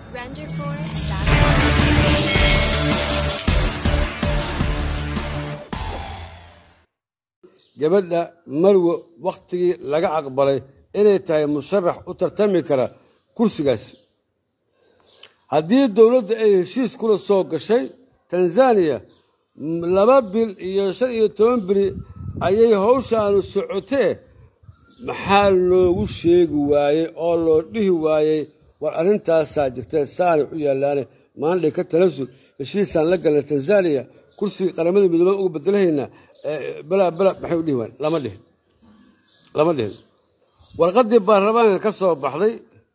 RenderForce.com. gabadha marwo wakhtigii laga aqbalay inay tahay musharax u tartami kara kursigaasi haddii dowladda ay heshiis kula soo gashay tanzaniya m- laba bil iyo shan iyo toban beri ayay hawshaanu socotee maxaa loogu sheegi waayey oo loo dhihi waayey war arrintaasaa jirtee saanay u yaallaane maandhay ka talasul heshiisaan la galnay tanzaniya kursigii qaramada midoobaan uga bedelahaynaa eh, balaa balaa maxay u dhihi waayeen lama dhihin lama dhihin warqaddii baarlamaanka ka soo baxday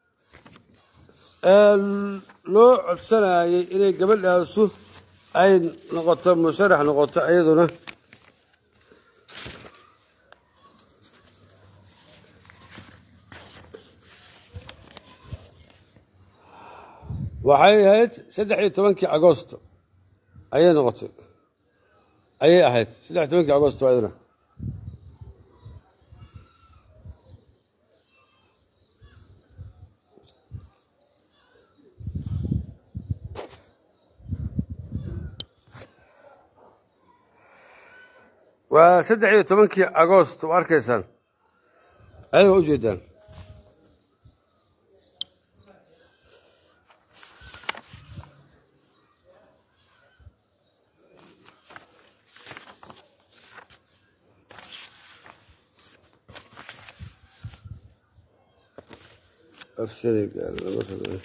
ee loo codsanayay inay gabadhaasu ay noqoto musharax noqoto iyaduna waxay ahayd saddex iyo tobankii agosto ayay noqotay ayay ahayd saddex iyo tobankii agosto iyaduna waa saddex iyo tobankii agost waa arkaysaan ayaga u jeedaan af Senegal lama rabo.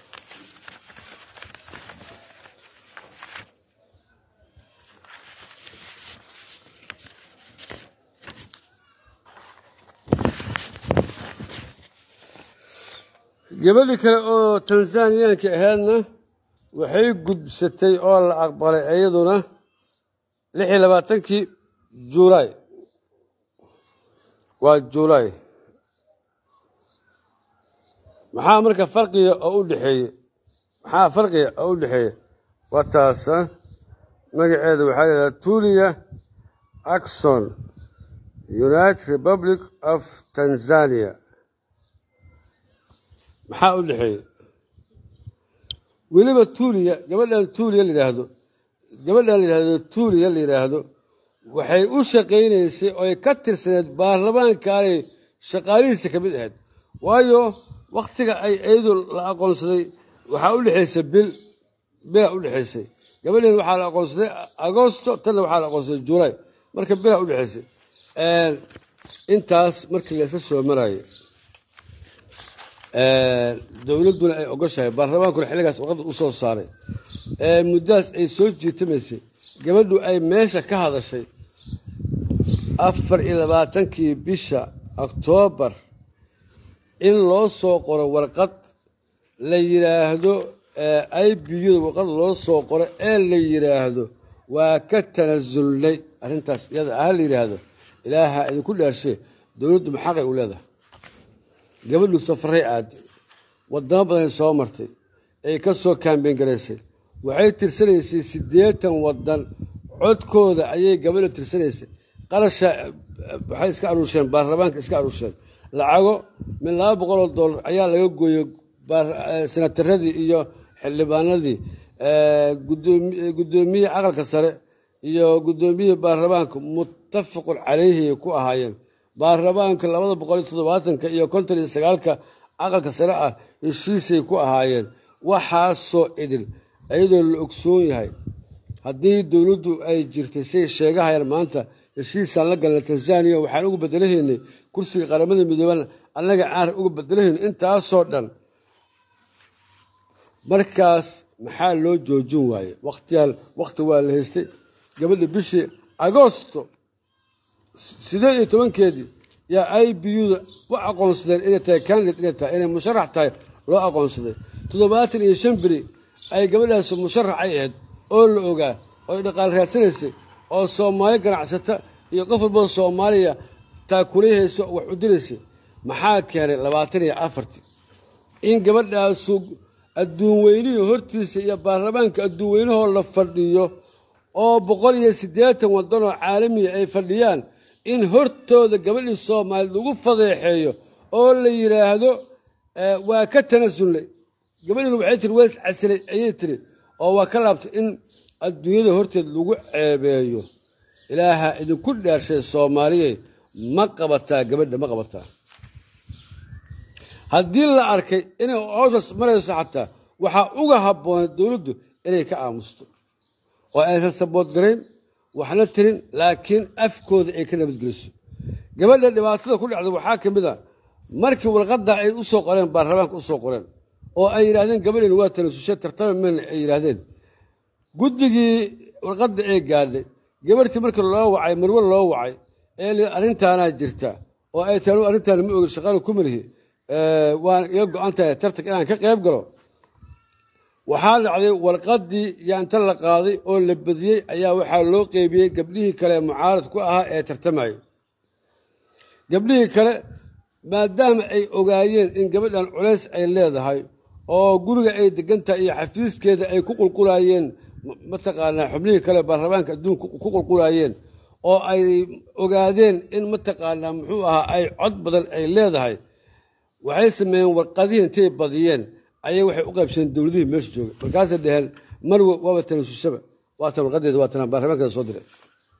gabadhii kale oo tanzaniyaanka ahaydna waxay gudbsatay oo la aqbalay iyaduna lix iyo labaatankii juulaay waa juulaay maxaa marka farqiga oo u dhexeeye maxaa farqiga oo u dhexeeya waa taasa magaceeda waxaa leedaha tulia axon united republic of tanzania maxaa u dhexeeya weliba tuuliya gabadhan tuuliya la yidhaahdo gabadhan la yidhaahdo tuuliya la yidhaahdo waxay u shaqaynaysay oo ay ka tirsaneed baarlamaankaanay shaqaalihiisa ka mid ahayd waayo wakhtiga ay iyadu la aqoonsaday waxaa u dhexaysay bil bilaa u dhexaysay gabadhan waxaa la aqoonsaday agosto tanna waxaa la aqoonsaday juulaay marka bilaa u dhexaysay intaas markii laysa soo maraayo dowladduna ay ogoshahay baarlamaankuna xilligaas warqadda u soo saaray muddadaas ay soo jiitamaysay gabadhu ay meesha ka hadashay afar iyo labaatankii bisha oktoobar in loo soo qoro warqad la yidhaahdo i b u-da warqad loo soo qoro ee la yidhaahdo waa ka tanasulnay arrintaas iyada ah la yidhaahdo ilaaha idinku dhaarshe dowladdu maxaqay u leedahay gabadhu safaray aaday wadamo badanay soo martay ay ka soo kaambeyn garaysay waxay tirsanaysay siddeetan waddan codkooda ayay gabadha tirsanaysay qarasha waxay iska aruusheen baarlamaanka iska aruusheen lacago min laba boqol oo dollar ayaa laga gooyey senataradii iyo xildhibaanadii guddoomiyihii aqalka sare iyo guddoomiyihii baarlamaanka muttafaqun calayhi ku ahaayeen baarlamaanka labada boqol iyo toddobaatanka iyo konton iyo sagaalka aqalka sare ah heshiisay ku ahaayeen waxaasoo idil iyadoo la ogsoon yahay haddii dowladdu ay jirtay say sheegahayaan maanta heshiisaan la galnay tanzaniya waxaan uga bedelahaynay kursiga qaramada midoobana annaga aan uga bedelahayn intaasoo dhan markaas maxaa loo joojin waaye waqtiyaal waqti waa la haystay gabadha bishii agosto sideed iyo tobankeedii yaa i b u-da u aqoonsadeen inay tahay candidate inay tahay inay musharax tahay loo aqoonsaday toddobaatan iyo shan beri ay gabadhaas musharax ay ahayd oo la ogaa oo ay dhaqaal raadsanaysay oo soomaali ganacsata iyo qof walboo soomaaliya taakulayhayso wax u diraysay maxaa keenay labaatan iyo afartii in gabadhaasu adduun weynihii hortiisa iyo baarlamaanka adduun weynahoo la fadhiyo oo boqol iyo siddeetan waddanoo caalamiya ay fadhiyaan in hortooda gabadhii soomaaliya lagu fadeexeeyo oo la yidhaahdo waa ka tanasulnay gabadhiina waxay tiri waa iscasilay ayay tiri oo waa ka laabtay in adduunyada horteed lagu ceebeeyo ilaaha idinku dhaarshay soomaaliye ma qabataa gabadha ma qabataa haddii la arkay inay howshaas marayso xataa waxaa uga habboonay dowladdu inay ka aamusto oo aysan sabood garayn waxna tirin laakiin afkooda ay ka nabadgeliso gabadha dhibaatada ku dhacda waxaa ka mid a markii warqadda ay u soo qoreen baarlamaanka u soo qoreen oo ay yidhahdeen gabadheena waa talasushe tartama mayna ay yidhaahdeen guddigii warqadda ee gaadhay gabadhtii markii loo wacay marwe loo wacay ee li arrintaanaa jirta oo ay taanu arrintaana ma ogin shaqaala ku marihi waan iga go-an tahay tartank inaan ka qayb galo waxaa dhacday warqaddii yaanta la qaaday oo la badiyey ayaa waxaa loo qeybiyey gabdhihii kale mucaarad ku ahaa ee tartamayay gabdhihii kale maadaama ay ogaayeen in gabadhan culays ay leedahay oo guriga ay degan tahay iyo xafiiskeeda ay ku qulqulaayeen mataqaanaa xubnihii kale baarlamaanka adduunka ku qulqulaayeen oo ay ogaadeen in mataqaanaa muxuu ahaa ay cod badan ay leedahay waxay sameeyeen warqadihii intay badiyeen ayay waxay u qaybsadeen dowladihii meesha joogay markaasay dhaheen marwe waaba tanasushaba waatan warqadeeda waa tanaa baarlamaankeeda soo diray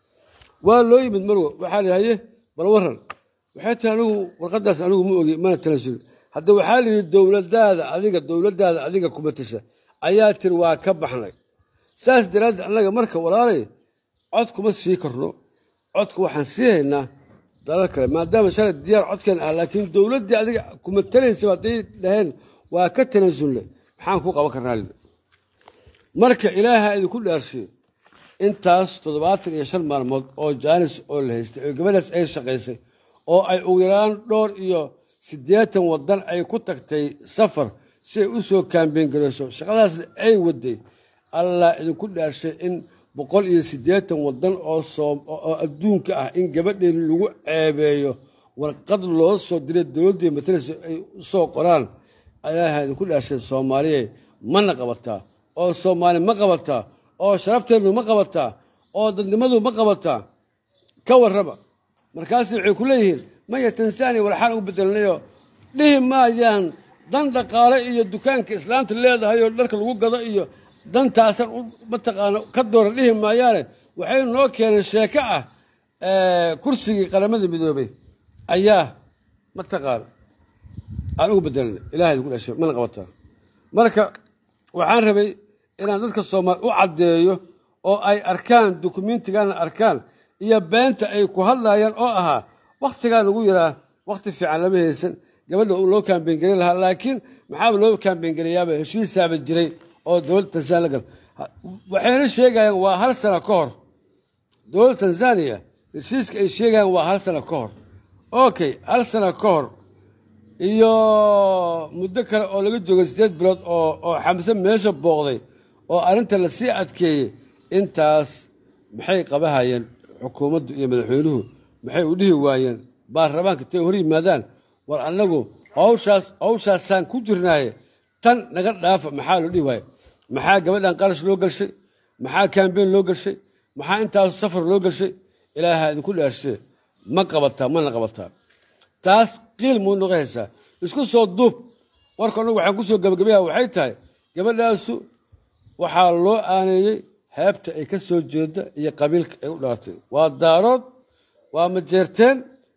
waa loo yimid marwe waxaa la haye bal waran waxay tahi anigu warqadaas anigu ma ogi mana tanasulin hadda waxaa la yidhi dowladaada adiga dowladdaada adiga kuma tasha ayaa tiri waa ka baxnay saas daraaddeed annaga marka walaalay cod kuma sii karno codka waxaan sii haynaa dalal kale maadaama shalay diyaar codkeen ah laakiin dowladdii adiga kuma talaysaba hadday dhaheen waa ka tanasulle maxaan ku qaban karnaa lidi marka ilaaha idinku dhaarsiyo intaas toddobaatan iyo shan maalmood oo jaanis oo la haystay oo gabadhaas ay shaqaysay oo ay ugu yaraan dhowr iyo siddeetan waddan ay ku tagtay safar si ay u soo kaambeyn garayso shaqadaasna ay waday allah idinku dhaarshay in boqol iyo siddeetan waddan oo oo adduunka ah in gabadheen lagu ceebeeyo warqad loo soo diray dowladdii matalaysa ay u soo qoraan ilaaha idinku dhaarshay soomaaliye mana qabataa oo soomaali ma qabataa oo sharafteenu ma qabataa oo dadnimadu ma qabataa ka warraba markaasi waxay ku leeyihiin maya tansaaniya walxaan ugu bedelnayo dhihi maayaan dan dhaqaale iyo dukaanka islaamta leedahay oo dharka lagu gado iyo dantaasan mataqaana ka dooran dhihi maayaane waxay noo keeneen sheeko ah kursigii qaramada midoobay ayaa mataqaana aan ugu bedelnay ilahay idinku dhashay mana qabataa marka waxaan rabay inaan dadka soomaali u caddeeyo oo ay arkaan dukumentigaana arkaan iyo beenta ay ku hadlayaan oo ahaa wakhtigaa lagu yaraa wakhti fiican lama haysan gabadha loo kaambeengeli lahaa laakiin maxaaba loo kaambeengeliyaaba heshiisaaba jiray oo dowladda tanzania la gal waxayna sheegayaan waa hal sano ka hor dowladda tanzaniya heshiiska ay sheegayaan waa hal sano ka hor okay hal sano ka hor iyo muddo kale oo laga joogay siddeed bilood oo oo xamse meesha booqday oo arrinta lasii adkeeyey intaas maxay qabahayeen xukuumaddu iyo madaxweynuhu maxay u dhihi waayeen baarlamaanka intay hor yimaadaan war annagu hawshaas hawshaasaan ku jirnaaye tan naga dhaafa maxaa loo dhihi waaye maxaa gabadhan qarash loo galshay maxaa kaambeyn loo galshay maxaa intaas safar loo galshay ilaaha idinku dhaarshe ma qabataa mana qabataa taas qiil muu noqohaysaa isku soo duub warka annagu waxaan ku soo gabagabayaa waxay tahay gabadhaasu waxaa loo aaneeyey heebta ay ka soo jeeda iyo qabiilka ay u dhalatay waa daarood waa majeerteen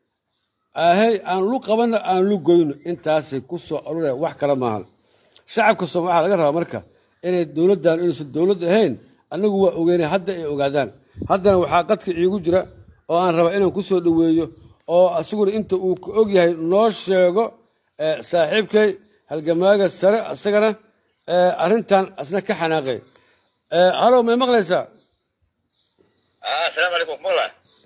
ahey aan lu qabanno aan lu goyno intaasay ku soo aruraya wax kale maahan shacabka sooma waxaa laga rabaa marka inay dowladdan inaysan dowlad ahayn annagu waa ogeynay hadda ay ogaadaan haddana waxaa qadka iigu jira oo aan rabaa inaan ku soo dhoweeyo oo asiguna inta uu ka og yahay noo sheego saaxiibkay halgamaaga sare isagana arrintan asna ka xanaaqay halow may maqlaysaa asalaamu calaykum maqla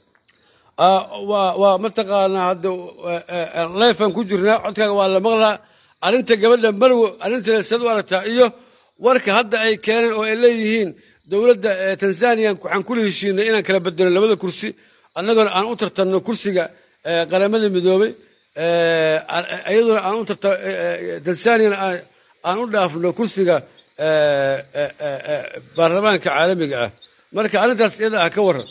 waa waa mataqaanaa hadda leyfan ku jirnaa codkaaga waa la maqlaa arrinta gabadha marwo arrinteeda sad u aragtaa iyo warka hadda ay keeneen oo ay leeyihiin dowladda tanzaniya waxaan kula heshiinay inaan kala bedelo labada kursi annagona aan u tartanno kursiga qaramada midoobay iyaduna aan u tarta tanzaniyana aan u dhaafno kursiga baarlamaanka caalamiga ah marka arrintaas iyada ah ka waran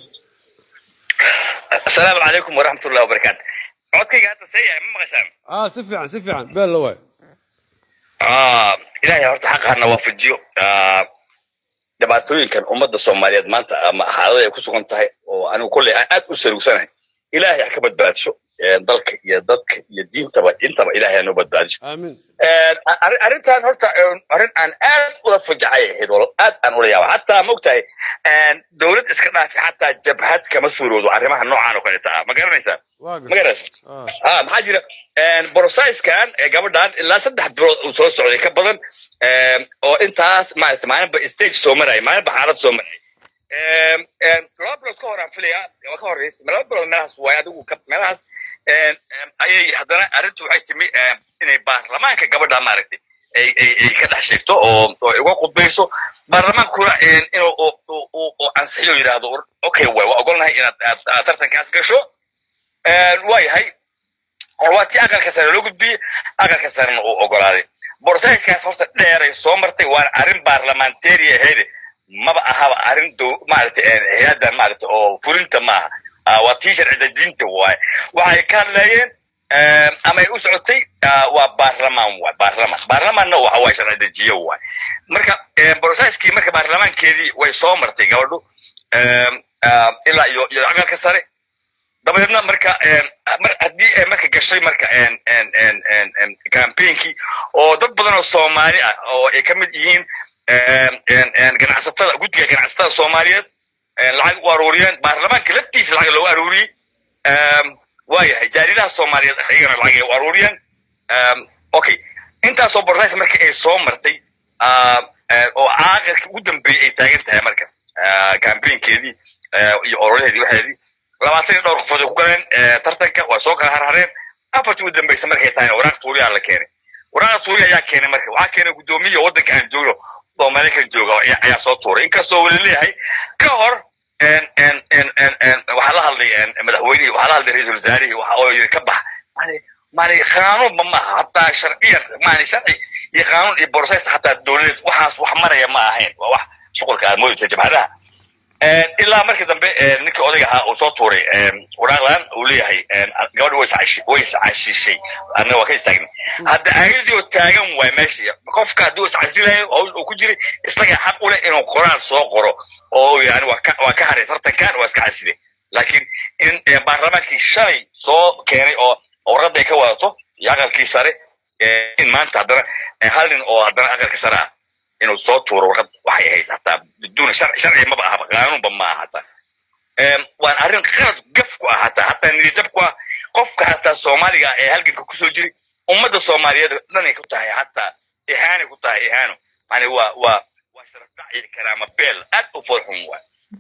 asalaamu calaykum waraxmat ullahi wabarakaatu codkayga hadda see yahay ma maqashaan ah si fiican si fiican beel la waay ilaahay horta xaqa hana waafajiyo Ah, dhibaatooyinkan ummadda soomaaliyeed maanta ama xaalada ay ku sugan tahay oo anigu kolley aan aad u salugsanahay ilaahay ha ka badbaadisho Eh, dalka iyo dadka iyo diintaba intaba ilaahay ha noo badbaadisho aamin arrin- arrintan horta eh, arrin aan aad ula fajacay ahayd walo aad aan ula yaaba xataa maogtahay dowlad iska dhaafi xataa jabhad kama suuroodo arrimaha noocaan oo kaleeta ah ma garanaysaa waa ma garta garanaysa Ah, ah maxaa jira brosiskan gabadhan ilaa saddex bilood uu soo socday ka badan em, oo intaas maarata maalinba stage soo maraya maalinba xaalad soo maraya Em, em, laba bilood ka hor aan filaya waa ka horreysay laba bilood meelahaas waaye adigu ka- meelahaas em, em, ayay haddana arrintu waxay timi em, inay baarlamaanka gabadha maaragtay ay ay ay ka dhex sheegto oo oo ay uga qudbayso baarlamaankuna em, inuu uu- uu- uu uu ansixiyo yidhaahdo okay waay waa ogolnahay inaad aad aad tartankaas gasho Em, waa yahay oo waa tii aqalka sare loo gudbiyey aqalka sarena uu ogolaaday borosaiskaas horta dheeray soo martay waana arrin baarlamentary ahayd maba ahaba arrin dow maaragtay hay-addan maaragtay oo fulinta maaha Ah, waa tii sharci dejinta waaye waxay ka hadlayeen em, ama ay u socotay ah, waa baarlamaan waay baarlamaan baarlamaanna waxa waay sharci dejiye waay marka em, borosaiskii marka baarlamaankeedii way soo martay gabadhu em, ah, ilaa iyo iyo aqalka sare dabadeedna marka em, mar haddii ay marka gashay marka en en en en en campaignki oo dad badan oo soomaali ah oo ay ka mid yihiin em, en en ganacsatada guddiga ganacsatada soomaaliyeed en lacag u aruuriyeen baarlamaanka laftiisa lacag loogu aruuriyey em, waa yahay jaaridaha soomaaliyeed iyagana lacag ay u aruuriyeen em, okay intaasoo borsays marka ay soo martay ah, eh, oo caaqirka ugu dambeeyey ay taagan tahay marka ah, campaignkeedii eh, iyo ololaheedii waxeedii labaatan iyo dhowr qofood ay ku galeen eh, tartanka waa soo kala harhareen afartii u dambaysa markay tahayna waraaq tuuriyaa la keenay waraaqa tuuri ayaa keenay marka waxaa keenay guddoomiya waddanka aan joogno oo maraykan jooga ayaa ayaa soo tuuray inkastoo weli leeyahay ka hor en en en en en waxaa la hadlay en madaxweynihii waxaa la hadlay ra-iisul wasaarihii waxa oo yidhi ka bax mani mani qaanuunba maaha hataa sharciyan mani sharci iyo qaanuun iyo borosaysta hataa dowladeed waxaas wax maraya ma ahayn waa wax shuqulka aad moodaysa jabhadaha En, ilaa markii dambe en, ninkii odayga ahaa uu soo tuuray en, waraaqdan uu leeyahay en, gabadha way iscashi- way iscashishay annaga waa ka istaagnay hadda ayadii oo taagan waay meesha qofka haddii uu iscasilayo oo uu ku jiray isaga xaq u leh inuu qoraal soo qoro oo uu yani waa ka waa ka haray tartankan waa iska casilay laakiin in eh, baarlamaankii shalay soo keenay oo oo warqadda ay ka wadato iyo aqalkii sare eh, in maanta haddana eh, hal nin oo haddana aqalka sare ah inuu soo tuuro warqad waxay ahayd hataa biduuna sharci sharci maba ahaba qaanuunba ma aha hataa Em, waan arrin qalad gaf ku ah hataa hataa niyadjab ku ah qofka hataa soomaaliga ah ee halganka kusoo jiri ummadda soomaaliyeed dhanay ku tahay hataa ihaanay ku tahay ihaano yani waa waa waa sharaf dhac iyo karaama beel aad u foolxun waay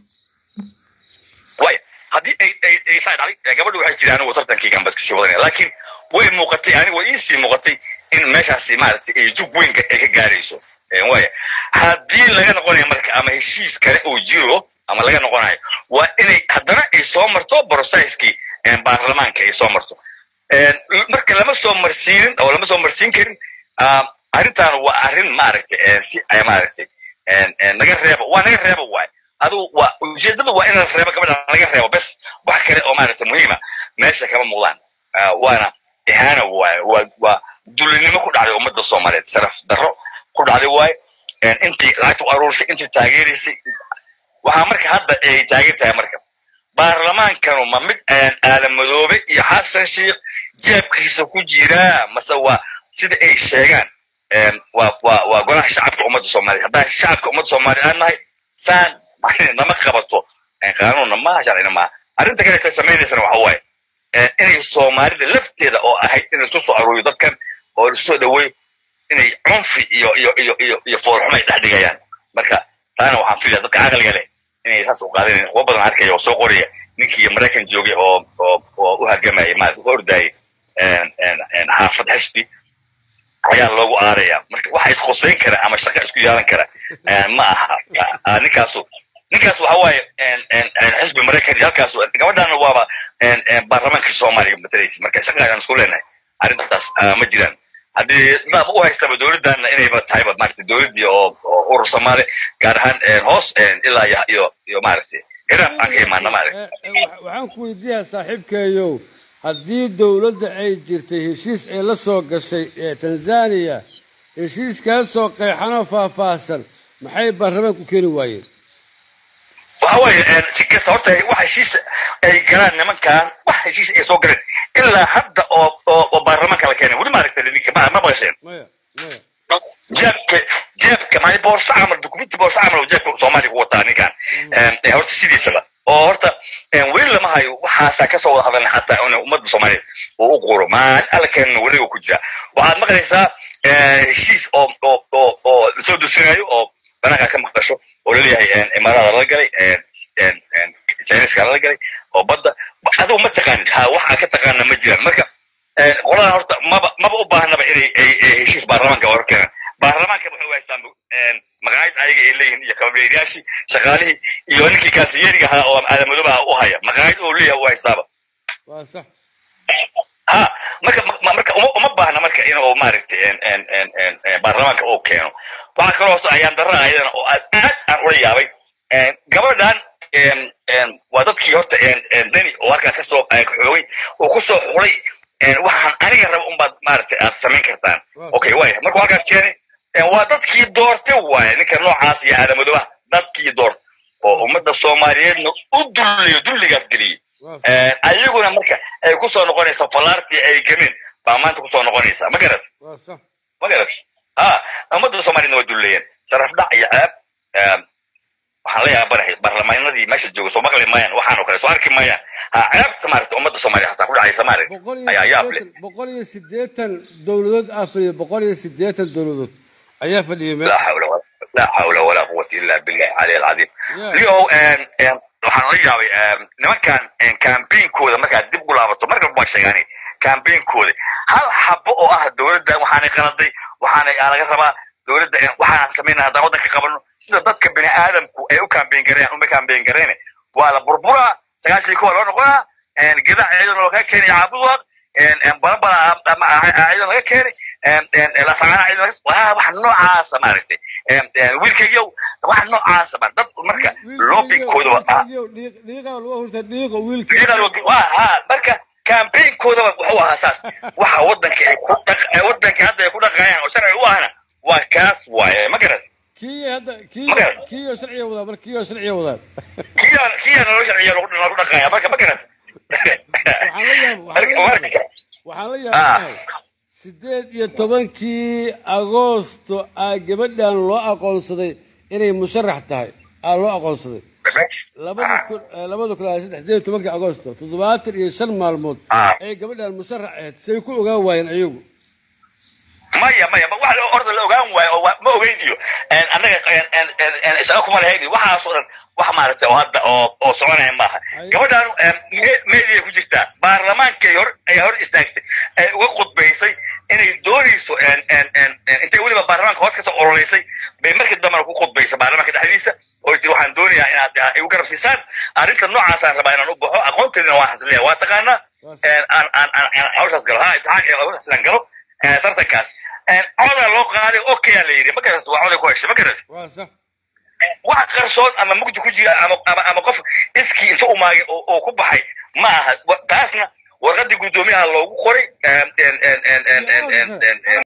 waaya haddii ay ay ay saa dhacday eh, gabadhu waxay tiri anigu tartankii gambas kasii wadanaya laakiin way muuqatay anigu way iisii muuqatay in meeshaasi maaragtay ay jug weyn ka- ay ka gaarayso Eh, waaya haddii laga noqonayo marka ama heshiis kale uu jiro ama laga noqonayo waa inay haddana ay soo marto brosaiskii baarlamaanka ay soo marto En, marka lama soo marsiinin oo lama soo marsiin karin ah, arrintan waa arrin maaragtay eh, si ay maaragtay en, en, naga reebo waa naga reebo waay adigu waa ujeedadu waa in la reebo gabadha laga reebo bes wax kale oo maaragtay muhiima meesha kama muuqdaan Ah, waana ihaana waay waa waa dulinimo ku dhacday ummadda soomaaliyeed sharaf darro ku dhacday waay En, intii lacagta u aruursay intii taageeraysay waxaa marka hadda ay taagan tahay marka baarlamaankanu ma mid aan aadan madoobe iyo xasan sheikh jeebkiisa ku jiraa mase waa sida ay sheegaan em, waa waa waa golaha shacabka ummadda soomaaliya haddaan shacabka ummadda soomaaliya aan nahay saan nama qabato En, qaanuunna maaha sharcina maaha arrinta kale ka samaynaysana waxa waaye eh, inay soomaalida lafteeda oo ahayd inay isu soo aruuriyo dadkan oo isu soo dhaweeyo inay cunfi iyo iyo iyo iyo iyo foolxumo ay dhex dhigayaan marka taana waxaan filaya dadka caqliga leh inay saas u qaadanayn kuwa badan arkaya oo soo qoraya ninkii maraykan joogay oo oo oo u hargamayay maarata u ordayay en en en xaafad xisbi ayaa loogu aaraya marka waxa isqusayn kara ama shaqa isku yeelan kara eh, ma aha Ah, ninkaasu ninkaas waxa waaye en en en xisbi maraykan iyo halkaas gabadhaana waaba en en baarlamaanka soomaaliya matalaysa marka shaqa ayaan isku leenahay arrintaas ah, ma jiraan haddii daaba u haystaba dowladdaana inayba tahayba maaragtay dowladdii oo oo urur soomaali gaar ahaan en hoos en ilaa iyo iyo iyo maaragtay hiraab aan ka imaana maaragtay Eh, eh, wa- waxaan ku weydiiyaa saaxiibkeeyow haddii dowladda ay jirtay heshiis ay la soo gashay ee tanzania heshiiskaasoo qeexanoo faahfaahsan maxay baarlamaanku keeni waayeen waxa weeye si kasta horta wax heshiis ay galaan nimankan wax heshiis ay soo galeen ilaa hadda oo oo oo baarlamaanka la keenay weli ma aragtay ninka ma ma maqasheen maya maya jeebka jeebka maali boorso camal dukumenti boorso camal oo jeebka soomaaliya ku wataa ninkan ee horta sidiisaba oo horta weli lama hayo waxaasaa kasoo wada hadalna xataa in ummadda soomaaliyeed uu u quro maalin alla keenana weliga ku jira waxaad maqlaysaa heshiis oo oo oo oo lasoo dusinayo oo banaanka ka maqasho oo laleeyahay imaarada lala galay chiniiska lala galay oo badda adigu ma taqaanid ha wax aan ka taqaana ma jiraan marka qoladan horta maba maba u baahnaba inay ay heshiis baarlamaanka hor keenaan baarlamaanka waxay u haystaan maqaayad ayaga ay leeyihiin iyo kababeeriyaashii shaqaalihii iyo ninkii kaasiyeriga ahaa oo aadamadooba u haya maqaayad oo leeyahay u haystaaba waa sax ha marka marka uma uma baahna marka inuu maaragtay baarlamaanka uu keeno waxaa kaloo hoose ayaan darra ayadana oo aad aad aan ula yaabay gabadhan waa dadkii horta deni oo halkan kasoo xoogay oo kusoo xulay waxaan aniga raba unbaad maaragtay aad samayn kartaan okay waaya markuu halkaan keenay waa dadkii doortay waaye ninka noocaas iyo aadamadoobaha dadkii doorta oo ummadda soomaaliyeedna u dulliyo dulligaas geliyey ayaguna marka ay kusoo noqonaysa falaartii ay gameen baa maanta kusoo noqonaysa ma garat waa sax ma garat ha ummadda soomaaliyedna waa dulleeyeen sharaf dhac iyo ceeb waxaan la yaabanahay baarlamaanadii meesha jooga soo maqli maayaan waxaan oo kale soo arki maayaan ha ceebta maaragta ummadda soomaaliya hataa ku dhacaysa maaragta boqol iyo ayaa yaab leh siddeetan boqol iyo siddeetan dowladood aa fadhiya boqol iyo siddeetan dowladood ayaa fadhiyay meel لا حول ولا لا حول ولا قوة إلا بالله العلي العظيم Yeah. اليوم waxaan la yaabay nimankan campaignkoda markaad dib u laabato marka baan sheegaani campaignkoda hal xabo oo ah dowladda waxaanay qaladay waxaanay aa laga rabaa dowladda waxaan samaynaa haddaan waddanka qabano sida dadka bini aadamku ay u campaign gareeyaan uma campaign gareyne waa la burburaa sagaashii kuwa loo noqonaa gadac ciidan looga keenay caabuduaq balabala ciidan laga keenay lasaana ciidan waa wax noocaasa maaragtay wiilkaygiyow wax noocaasa ba dad marka lobbyingkooda waa dhiiqa lagu hurta dhiiqo wiilka waa ha marka campaignkoodaba wuxuu ahaa saas waxa waddanka ay ku dhaq waddanka hadda ay ku dhaqayaan oo sharci u ahna waa kaas waaye ma garat kii hadda kii Magar. kii oo sharciga wadaa mar kii oo sharciga wadaa kiyaa kiyaa nolol sharciya lagu lagu dhaqaya marka ma garat waxaan la yaab waxaan la marka yaabay waxaan la yaabanahay sideed iyo tobankii agoosto aa gabadhan loo aqoonsaday inay musharax tahay aa loo aqoonsaday labada kun eh, labada kun iyo saddex sideed iyo tobankii agoosto toddobaatan iyo shan maalmood Ah. ay gabadhan musharax ahayd say ku ogaan waayeen ayagu maya maya ma wax orda la ogaan waayo oo wa- ma ogeyn iyo annaga isaga kuma lahayn iyo waxaas oo dhan wax maaragtay oo hadda oo oo soconaya maaha Ay. gabadhan meediya ku jirtaa baarlamaankay hor ayaa hor istaagtay ay uga khudbaysay inay doonayso intay weliba baarlamaanka hoos kasoo ololeysay bay markii dambena ku khudbaysay baarlamaanka dhexdiisa oo tiri waxaan doonayaa inaad ah, igu garab siisaan arrinta noocaasaan rabaa inaan u baxo aqoonteedina waan xasiliya waa taqaanaa Waa aan aan aan aan hawshaas galo ha imtixaanka hawshaas inaan galo eh, tartankaas codaa loo qaaday okayaa la yidhi ma garata waa coday ku heshay ma garata waa sax wax qarsoon ama mugdi ku jira ama ama ama qof iskii inta umaagay oo oo ku baxay ma aha Wa- taasna warqadii guddoomiyaha loogu qoray em, em, em, em, em, em, em, em,